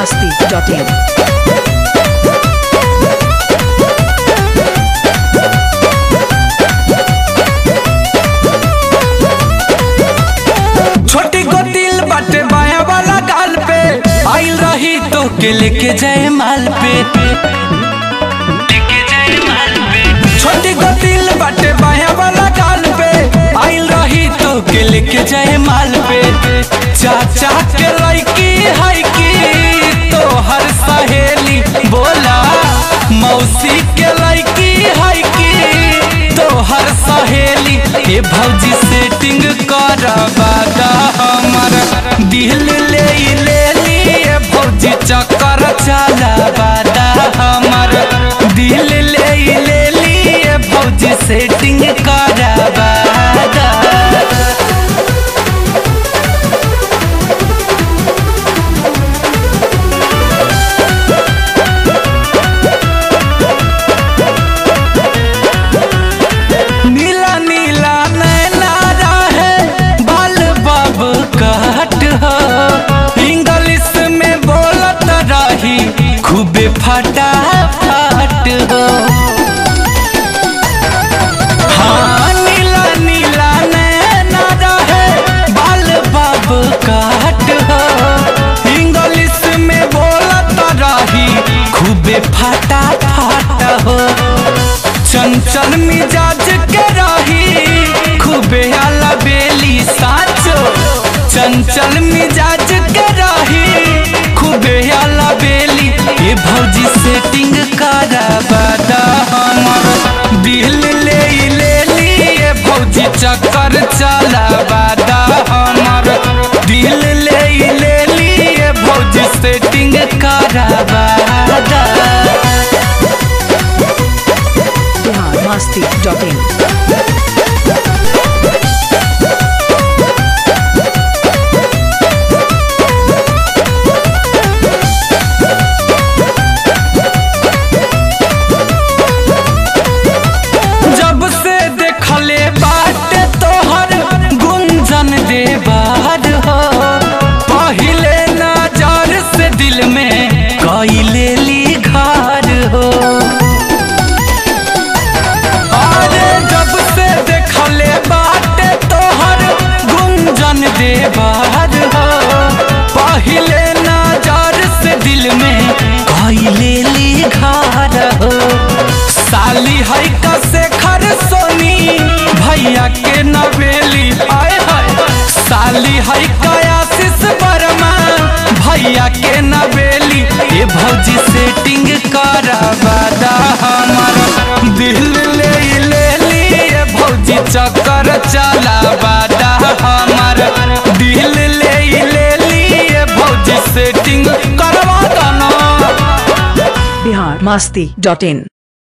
masti.in. छोटी को दिल बाटे बाया वाला गाल पे आइल रही तो के लेके जाए माल पे छोटी को दिल बाटे बाया वाला गाल पे आइल रही तो के लेके जाए माल पे चाचा के लड़की है की तो हर सहेली बोला मौसी के लड़की है की तो हर सहेली ए भौजी सेटिंग करवादा हमर दिल ले ले लिए भौजी चक्कर चलावादा हमर दिल ले ले लिए भौजी सेटिंग करवादा नीला नीला नैना है बाल बाब काट हो इंग्लिश में बोलत रही खूबे फटा फट हो हाँ नीला नीला नैना है बाल बाब काट हो इंग्लिश में बोलत रही खूबे फटा फट हो चंचल मिजाज के रही खूबे आला बेली साचो चंचल मिजाज के रही खूबे आला बेली ये भौजी सेटिंग कराबादा हमर दिल ले ले लिए भौजी चक्कर चलाबादा हमर दिल ले ले लिए भौजी सेटिंग कराबादा Bihar masti.in. जब से देखले बाटे तोहर गुंजन देवार हो पहिले नजर से दिल में कैले ली घर हो अरे जब से देखले बाटे तोहर गुंजन देवार हो पहिले नजर से दिल में कैले ली घर हो साली है कसे खर सोनी भैया के नवेली आए हाय साली है कयासिस वर्मा भैया के नवेली ये भौजी सेटिंग करावादा हमर दिल ले ले लिए भौजी चक्कर चलावादा हमर दिल ले ले लिए भौजी सेटिंग करवा दना Bihar masti.in.